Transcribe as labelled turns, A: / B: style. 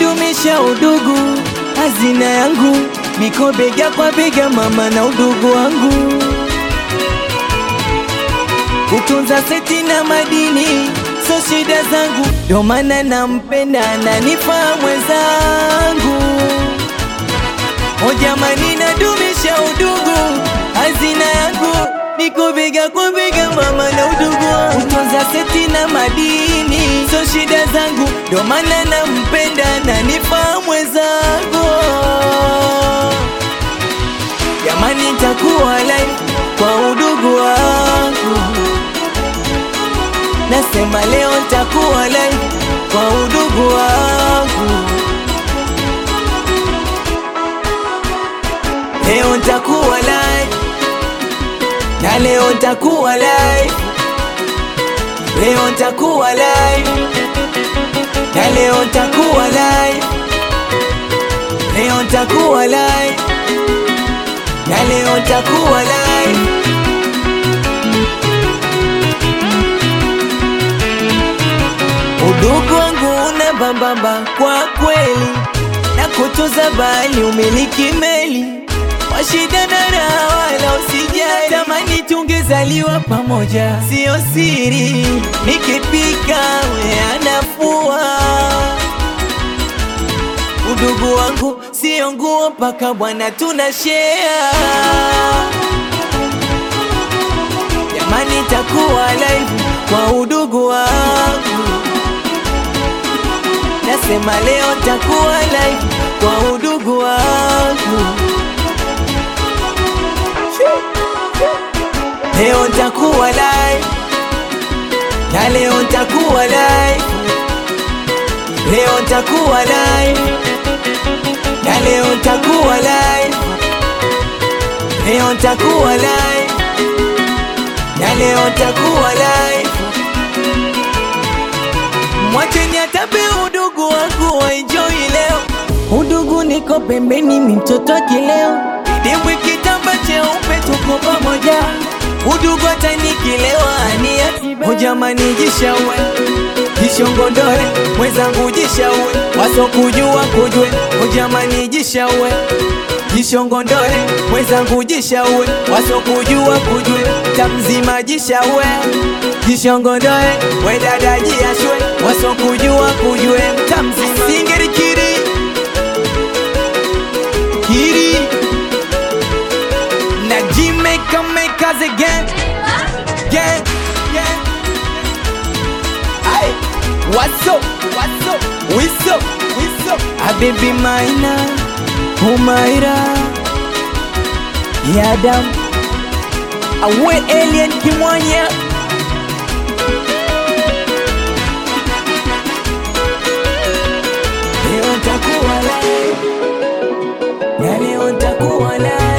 A: nadumisha udugu, hazina yangu niko bega kwa bega, mama na udugu wangu, kutunza seti na madini so shida zangu, ndo maana nampenda na nifaa mwenzangu. O jamani, nadumisha udugu, hazina yangu niko bega kwa bega, mama na udugu wangu, kutunza seti na madini so shida zangu, ndo maana nampenda na nifaa mwenzangu. Jamani, nitakuwa live kwa udugu wangu, nasema leo nitakuwa live kwa udugu wangu. Leo nitakuwa live na leo nitakuwa live, leo nitakuwa live na leo nitakuwa live, leo nitakuwa live na leo nitakuwa live. Udugu wangu una bambamba kwa kweli, na kutunza bali umiliki meli kwa shida na raha, wala usijali. Tamani tungezaliwa pamoja, sio siri. Nikipika we anafua. Udugu wangu sio nguo mpaka bwana, tuna share. Jamani, takuwa live kwa udugu wangu, nasema leo takuwa live kwa udugu wangu. Leo nitakuwa live na leo nitakuwa live, leo nitakuwa live na leo nitakuwa live, leo nitakuwa live na leo nitakuwa live. Mwacheni atape udugu wangu waenjoy leo, udugu niko pembeni, mi mtoto wa kileo, dimbwi kitamba cheupe, tuko pamoja udugu hata nikilewa ania hujamani, jishaue jishongondole mwenzangu, jishaue wasokujua kujwe, hujamani, jishaue jishongondole mwenzangu, jishaue wasokujua kujwe, tamzima jishaue jishongondole we dada jiashwe wasokujua kujwe, tamzima singeri kiri kiri na Jamaica make us again, again, again. Aye, what's up, what's up, what's up, what's up? A baby maina, umaira, yadam, awe alien kimwanya. Leo nitakuwa live, na leo nitakuwa live.